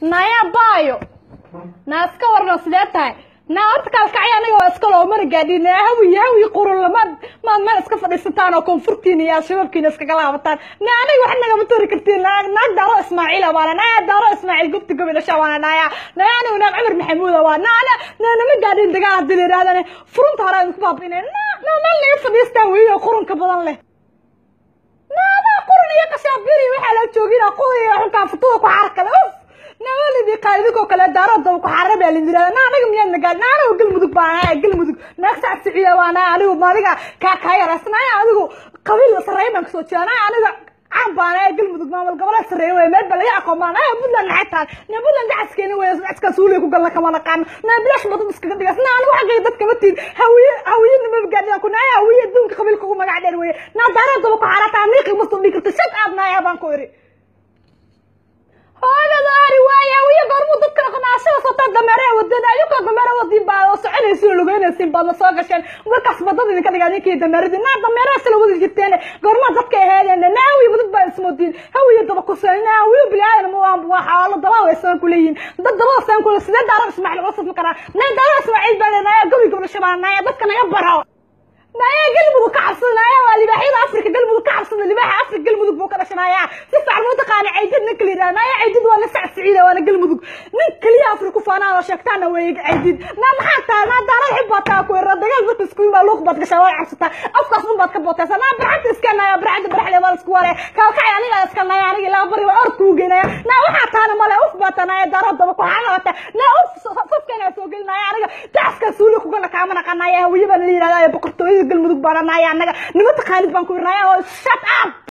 naya baayo naa iska warno sidee tahay naa horta kaalkacyo aniga waa iska loo mana gaadhin naa hawiy hawiy qurun lamaad maad meel iska fadhiisataan oo koonfurtiina iyo shabaabkiina iskaga laabataan naa aniga wax nagama tori kartiin naa naag daaro ismaaciila waana naa daaro ismaaciil gubti gobi dhasha waana naaya naa anigu naag cumar maxamuuda waa naana naa nama gaadhin dagaal haddii la yidhahdane furunta hore idinku baabinay naa naa meel naga fadhiistaan weyo qurunka badan leh naada qurun iyo kashaabiri waxaa la joogina qudiya xunkaa futuda ku xaarkale uf nawalidii qaalidinkoo kale daaro daba ku xaara baa lidin yirahda naa anaga miyaad nagaan naa anigu galmudug baa naaya galmudug naag sac siciya baa naaya anigu maadiga kaa kaa yarasnaaya adigu qabiil sarreeya baan kasoo jeeda naaya aniga caan baa naaya galmudug maamul goboleed sarreeya wey meel ba laga aqoon baa naaya puntland maxay tahay naa puntland dacaskeeni wey dacaskaa suuliya ku galna kama naqaano naa bilaash badad iskaga dhigas naa anigu xaggay dadka ma tiid hawiye hawiye nama gaadhidan ku naaya hawiye adduunka qabiilka ugu magac dheer weye naa daaro daba ku xaarataa niiqi ma soo dhigi karto shad aad naaya baan ku iri hooyada ari waaya wiya goormuu dadka qanaashada sota dameeraha wadada ayuka dameera wadin baa oo soconaysiin lugeynaysiin baad la soo gasheen markaas badada idinka dhigaa ninkii dameeradii naa dameeraha sila wadi jirteen goormaa dadka aheedeen naa hawiy badad baa ismoodiin hawiya daba kuseen naa hawiyo bilaadan ma waa waa xaalo daba way saan ku leeyihin dad daba saan ku sidee daaro ismaaciil cusub ma karaa naa daaro ismaaciil baa leenaaya gobi gobol shabaan naaya dadka naga baro naaya galmudug ka cabsada naaya waa libaaxyada afrika galmudug ka cabsada libaaxa afrika galmudug buu ka dhashanaaya si fiican muu taqaana caydid ninka la yidhaha naaya caydid waa nasac siciida waana galmudug nin keliya afrika ku faanaan oo sheegtaana weeye caydid naa maxaa tahay naa daarad xib baad kaa ku yara dagaal dadka isku yimaa luuq baad gashaa waa cabsataa afkaas un baad ka bootaysaa naa barxadda iska naaya barxadda baraxle waa isku wale kaalkacay aniga iska naaya aniga ilaa bari waa orod kuu geynaya naa waxaa taana male uf baa taanaaya daarad daba ku xaanawata naa uf safkeena soo gelinaya aniga dacaskaa suuli kugala kaama naqanaya hawiye baan la yidhahdaa boqortooyada galmudug baana naaya annaga nima taqaanid baan ku irnaya oo shut up